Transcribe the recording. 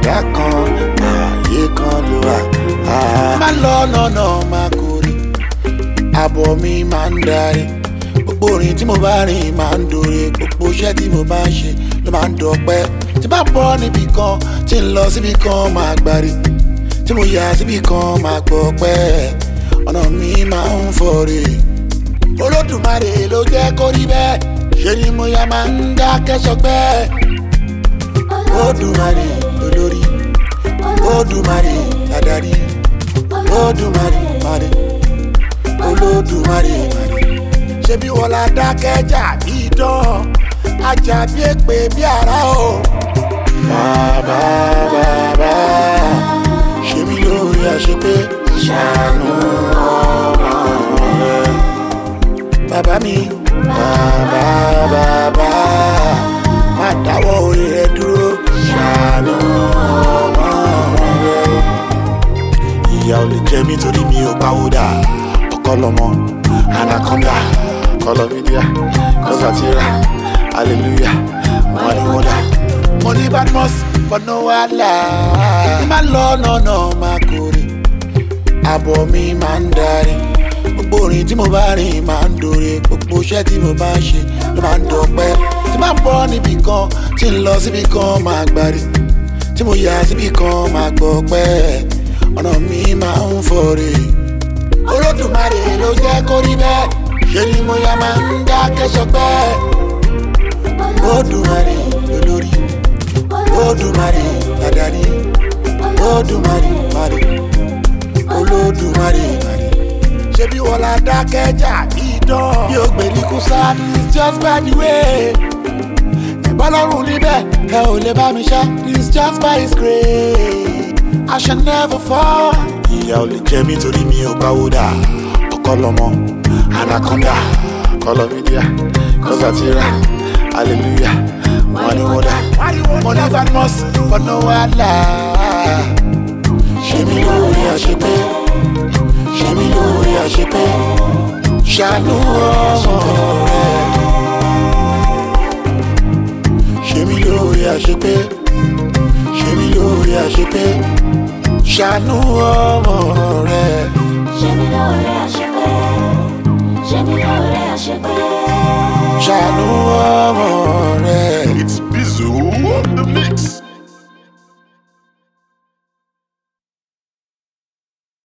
ẹ̀dá kan ààyè kan ló wà. má lọ lọ́nà máa kórè àbọ̀ mi máa ń darí gbogbo orin tí mo bá rìn máa ń dòre gbogbo iṣẹ́ tí mo bá ń ṣe ló máa ń dọ̀pẹ́ tí bá bọ́ níbì kan tí ń lọ síbì kan máa gbárí tí mo yà síbì kan máa gbọ́ pẹ́ ọ̀nà mi máa ń fọ̀rẹ̀ olódùmarè ló jẹ́ kó rí bẹ́ẹ̀ ṣe ni mo yà máa ń dákẹ́ sọpẹ́ olódùmarè olórí olódùmarè adarí olódùmarè marè olódùmarè marè ṣebí wọn la dákẹ́jà bí dán ajá bí èpè bí ara o. bàbá bàbá ṣe mí lórí àṣepé ṣàánú ọmọ rẹ. bàbá mi bàbá bàbá má dáwọ́ orí rẹ dúró ṣàánú ọmọ rẹ. ìyá ò lè jẹ mí torí mi ò pawódà ọkọ lọmọ anaconda kọlọmídíà kọsàtìrà hallelujah wọn ni wọn dà. mo ní badmus but no wàhálà má lọ nọ̀nà máa kórè àbọ̀ mi máa ń darí gbogbo orin tí mo bá rìn máa ń dòre gbogbo iṣẹ́ tí mo bá ń ṣe ló máa ń dọ̀pẹ́ tí máa ń bọ́ níbì kan tí ń lọ síbì kan máa gbárí tí mo yà síbì kan máa gbọ́ pẹ́ ọ̀nà mi máa ń fọ̀rẹ̀ olódùmarè ló jẹ́ kó rí bẹ́ẹ̀ ṣe ni mo yà máa ń dákẹ́ sọpẹ́ olódùmarè olórí olódùmarè adarí olódùmarè marè olódùmarè marè ṣebí wọn la dákẹ́jà ìdán bí o gbèríkú sáà it's just by the way ìbálòrùn níbẹ̀ ẹ ò lè bá mi ṣá it's just by his grace I shall never fall. ìyá ò lè jẹ mí torí mi ò báwo dà ọkọ lọmọ anaconda kọlọmídíà kọsàtìrà hallelujah wọn ni wọn dà mo ní badmus but no wàhálà ṣe mí lórí àṣepé ṣe mí lórí àṣepé ṣàánú ọmọ rẹ ṣe mí lórí àṣepé ṣe mí lórí àṣepé ṣàánú ọmọ rẹ. ṣe mí lóore àṣepé ṣe mí lóore àṣepé. ṣàánú ọmọ rẹ. It's Bizu on the mix.